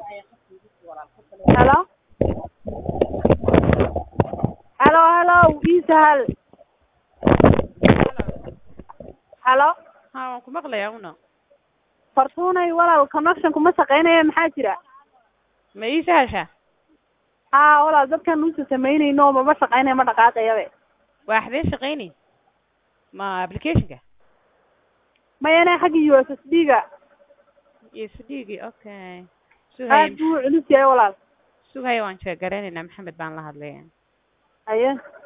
Hello? Hello, hello, ii sahal. Hello? haa waan ku maqlayaa una Fartuunay walaal connection kuma shaqeynaya maxaa jira? ma ii sahashaa Haa walaal dadkan nuusa samaynayno mama shaqeynayo ma dhaqaaqayabe. waa xadee shaqayni ma applicationka Mayane xagga USSD-ga iyo sdigi okay aad sughay buu u culus yahay walaal. sughay waan jeegaraynayna maxamed baan la hadlaya Haye.